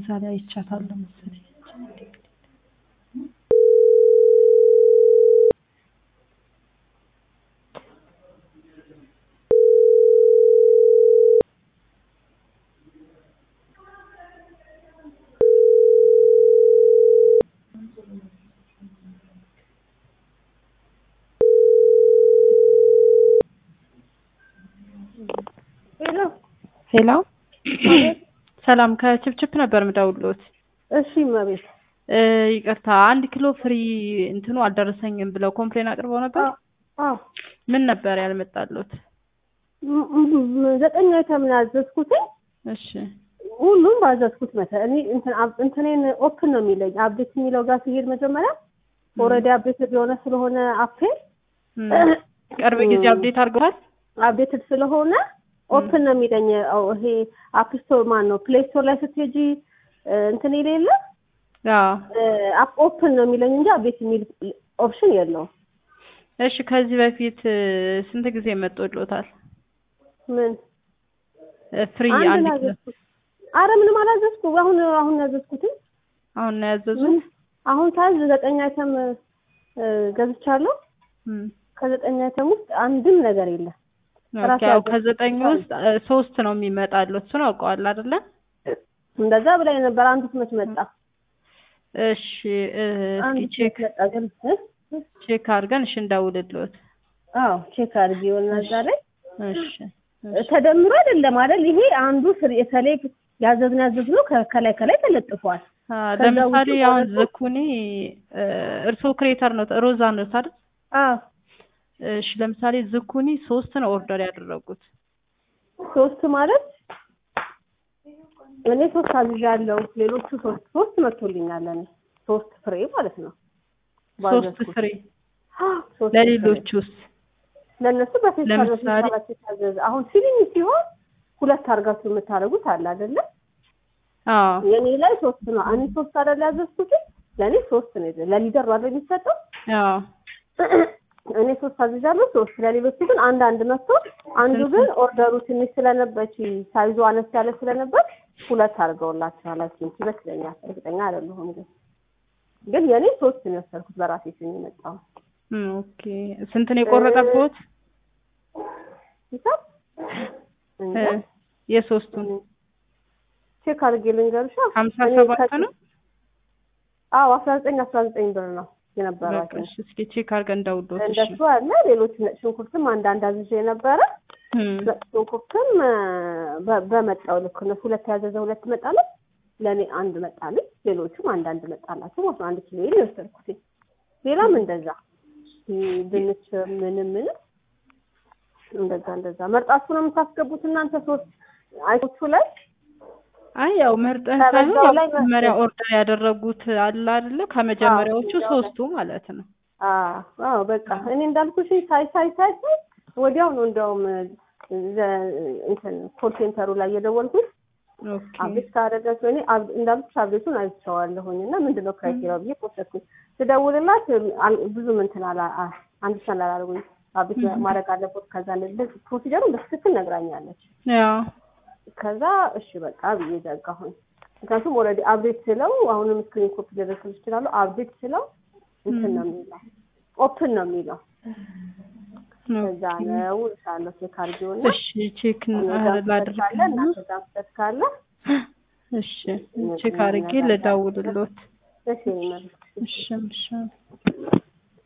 እዛ ላይ አይቻታለሁ መሰለኝ። ሄሎ ሄሎ ሰላም ከችፕችፕ ነበር ምደውልዎት። እሺ እመቤት እ ይቅርታ አንድ ኪሎ ፍሪ እንትኑ አልደረሰኝም ብለው ኮምፕሌን አቅርበው ነበር። አዎ ምን ነበር ያልመጣልዎት? ም- ም- ዘጠኝ አይተም ነው ያዘዝኩት እሺ ሁሉም ባዘዝኩት መተ እኔ እንትን አብ- እንትኔን ኦፕን ነው የሚለኝ አፕዴት የሚለው ጋር ሲሄድ መጀመሪያ ኦልሬዲ አፕዴትድ የሆነ ስለሆነ አፕ እም፣ ቅርብ ጊዜ አፕዴት አድርገዋል። አፕዴትድ ስለሆነ ኦፕን ነው የሚለኝ አዎ፣ ይሄ አፕ ስቶር ማን ነው ፕሌይ ስቶር ላይ ስትሄጂ እ፣ እንትን የሌለ አዎ አፕ ኦፕን ነው የሚለኝ እንጂ አፕዴት የሚል ኦፕሽን የለውም እሺ ከዚህ በፊት እ፣ ስንት ጊዜ መጥቶልዎታል? ምን ፍሪ አንድ አንድ ነው ኪሎ ያዘዝኩት አረ ምንም አላዘዝኩ አሁን አሁን ያዘዝኩትኝ አሁን ነው ያዘዙት? ምን አሁን ሳዝ ዘጠኝ አይተም እ፣ ገዝቻለሁ እም፣ ከዘጠኝ አይተም ውስጥ አንድም ነገር የለም ራሴ ኦኬ ያው ያዘዝኩት ከዘጠኝ ብቻ ነው። ውስጥ እ፣ ሶስት ነው የሚመጣልዎት። እሱን አውቀዋል አይደለ? እንደዛ ብላኝ ነበር አንዱ መች መጣ እሺ እ፣ እስኪ አንዱ ቼክ መች መጣ ግን እ? ቼክ አድርገን እሺ እንደውልልዎት። አዎ ቼክ አድርጊ የሆነ እዛ ላይ እሺ እሺ ተደምሮ አይደለም አይደል ይሄ አንዱ ስር የተለይ ያዘዝነው ያዘዝነው ከ- ከላይ ከላይ ተለጥፏል አ፣ ከዛ ለምሳሌ ውጪ አሁን ማለት ነው? ዝኩኒ እ፣ እርስዎ ክሬተር ነው ሮዛ ነው አይደል? አዎ እሺ ለምሳሌ ዝኩኒ ሶስት ነው ኦርደር ያደረጉት። ሶስት ማለት እኔ ሶስት አዝዣለሁ ሌሎቹ ሶስት ሶስት መጥቶልኛል እኔ ሶስት ፍሬ ማለት ነው ሶስት ባዘዝኩት። ፍሬ አዎ፣ ሶስት ፍሬ። ለሌሎቹስ? ለእነሱ በፌስታል ለምሳሌ- በፌስታላቸው የታዘዘ አሁን ሲሊኝ ሲሆን ሁለት አድርጋችሁ የምታደርጉት አለ አይደለ አዎ የኔ ላይ ሶስት ነው እኔ ሶስት አይደል ያዘዝኩት ለእኔ ሶስት ነው የዘ- ለሊደር ነው አይደል የሚሰጠው አዎ እኔ ሶስት አዝዣለሁ ሶስት ለሌሎቹ ግን አንድ አንድ መጥቶ አንዱ ግን ኦርደሩ ትንሽ ስለነበች ሳይዙ አነስ ያለ ስለነበር ሁለት አድርገውላችኋል አይ ቲንክ ይመስለኛል እርግጠኛ አይደለሁም ግን ግን የኔ ሶስት ነው የወሰድኩት በራሴ ስም የመጣው እም፣ ኦኬ ስንት ነው የቆረጠብዎት? ሂሳብ እ፣ እንጃ የሶስቱን ቼክ አድርጌ ልንገርሻ ሀምሳ እኔ ሰባት ከ- ነው። አዎ አስራ ዘጠኝ አስራ ዘጠኝ ብር ነው በቃ የነበራቸው እሺ እስኪ ቼክ አድርገን እንደውልዎት። እሺ እንደሱ አለ ሌሎች ነጭ ሽንኩርትም አንዳንድ አዝዤ ነበረ እም፣ ነጭ ሽንኩርትም እ፣ በ- በመጣው ልክ ነው ሁለት ያዘዘ ሁለት መጣለች ለእኔ አንድ መጣልኝ ሌሎቹም አንዳንድ መጣላቸው ማለት ነው አንድ ኪሎ ይሄን የወሰድኩት ሌላም እንደዛ ይሄ ድንች ምንም ምንም እንደዛ እንደዛ መርጣችሁ ነው የምታስገቡት እናንተ ሶስት አይቶቹ ላይ አይ ያው መርጠን ከበዛው ሳይሆን ያው ላይ መርጠን። መጀመሪያ ኦርደር ያደረጉት አለ አይደለ? ከመጀመሪያዎቹ አዎ፣ ሶስቱ ማለት ነው። አዎ አዎ በቃ እኔ እንዳልኩሽ ሳይ ሳይ ሳይ ሳይ ወዲያው ነው እንደውም ዘ- እንትን ኮል ሴንተሩ ላይ የደወልኩት ኦኬ አብዴት ካደረጋችሁ እኔ አብ- እንዳልኩሽ አብዴቱን አይቼዋለሁኝ እና ምንድን ነው ክራይቴሪያው ብዬ ቆሰትኩኝ ስደውልላት አል- ብዙም እንትን አላ አ- አንድ ሰን አላደርጉኝ አብዴት ማድረግ አለበት ከዛ እንደዚህ ፕሮሲጀሩን በትክክል ነግራኛለች ያው ከዛ እሺ በቃ ብዬ ዘጋሁኝ ምክንያቱም ኦልሬዲ አብዴት ስለው አሁንም ስክሪን ኮፒ ሊደረስል ይችላሉ አብዴት ስለው እንትን ነው የሚለው ኦፕን ነው የሚለው እዛ ነው እልሻለሁ ቼክ አድርጊውና እሺ ቼክ እኔ ጋር ስህተት ላድርግ ካለ እናንተ ጋር ስህተት ካለ እሺ ቼክ አድርጌ ልደውልልዎት እሺ ይመልስ እሺ እሺ